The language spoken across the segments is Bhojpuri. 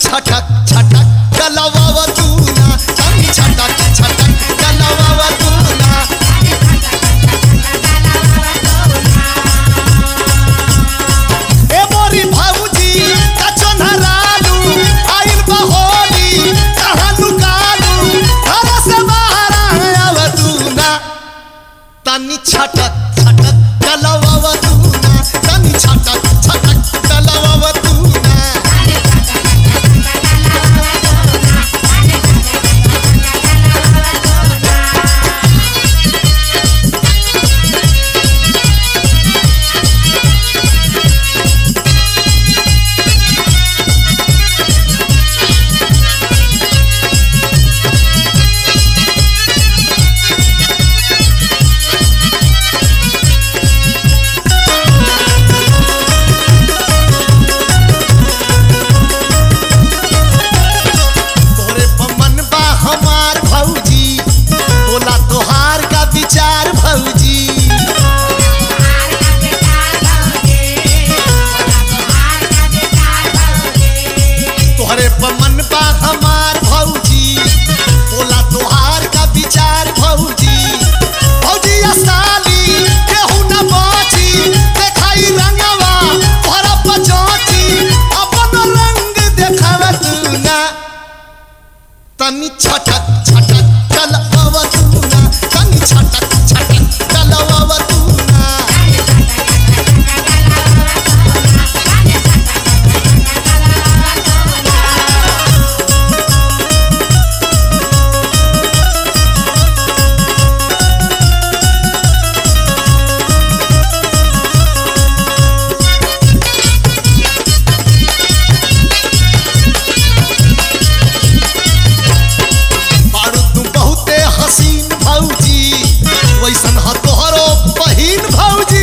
छटक छटक डलवाव तू ना तनी छटक छटक डलवाव तू ना ए मोरी भाऊजी कचो नरालू आइल बहोली कहाँ लुकालू घर से बाहर आव तू ना तनी छटक छटक डलवाव तू ना तनी छटक छटक डलवाव तू ना तोरे पमन बा हमार भौजी बोला तोहार का विचार भौजी तोहरे पमन बा हमार भौजी बोला तोहार का विचार भौजी भौजी असाली केहू न बची देखाई रंगवा तोहरा पचौची अपन रंग देखावा तू ना तनी छटक छटक चलवाव तू ना तनी छटक छटक चलवाव तू ना बारू तू बहुते हसीन भौजी वैसन ह तोहरो बहिन भौजी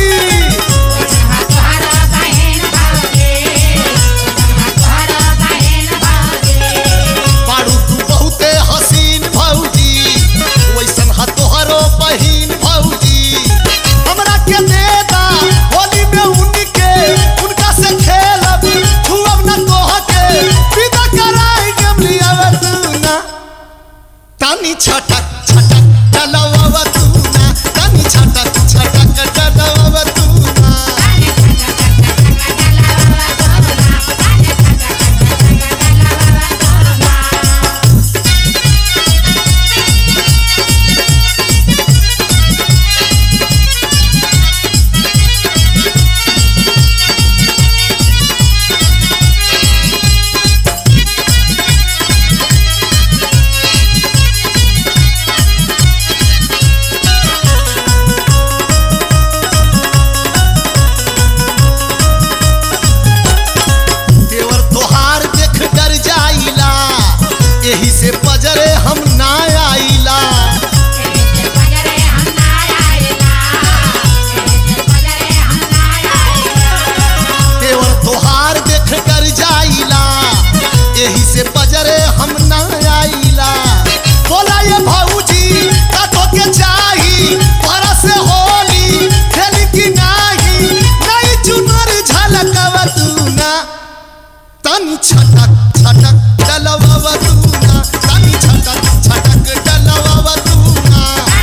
बारू तू बहुते हसीन भौजी वैसन ह तोहरो बहिन भौजी हमरा के देता होली में उनके उनका से खेलब छुअब न तोहके विदा कराई के लियाव तू ना तानी छटक छटक डलवाव तू ना तानी छटक छटक डलवाव तू ना देवर तोहार देख डर जाइला एही से पजरे हम ना आइला देवर तोहार देख डर जाइला एही से पजरे हम ना आइला बोला ये भौजी का तो के चाही तोरा से होली खेली की नाही नहीं चुनर झलकव तू ना तनी छटक छटक डलवाव तू ना तनी छटक छटक डलवाव तू ना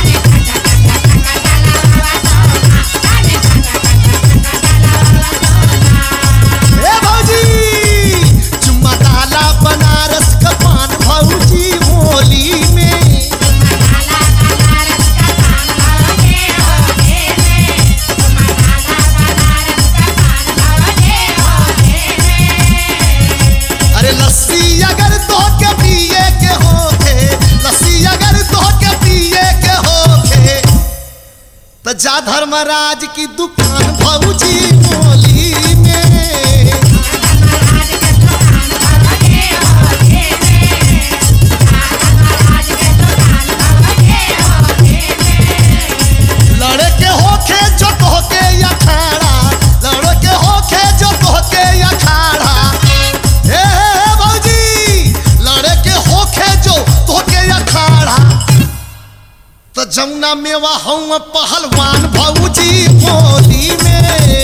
ए भौजी चुम्मा डाला बनारस का पान भौजी होली में अरे लस्सी अगर तो के पिए के होखे लस्सी अगर तो के पिए के होखे तो जा धर्मराज की दुकान भौजी होली में लड़े के होखे जो तोहके अखाड़ा लड़े के होखे जो तोहके अखाड़ा हे हे हे भौजी लड़े के होखे जो तोहके अखाड़ा तो जमुना मेवा हूँ पहलवान भौजी होली में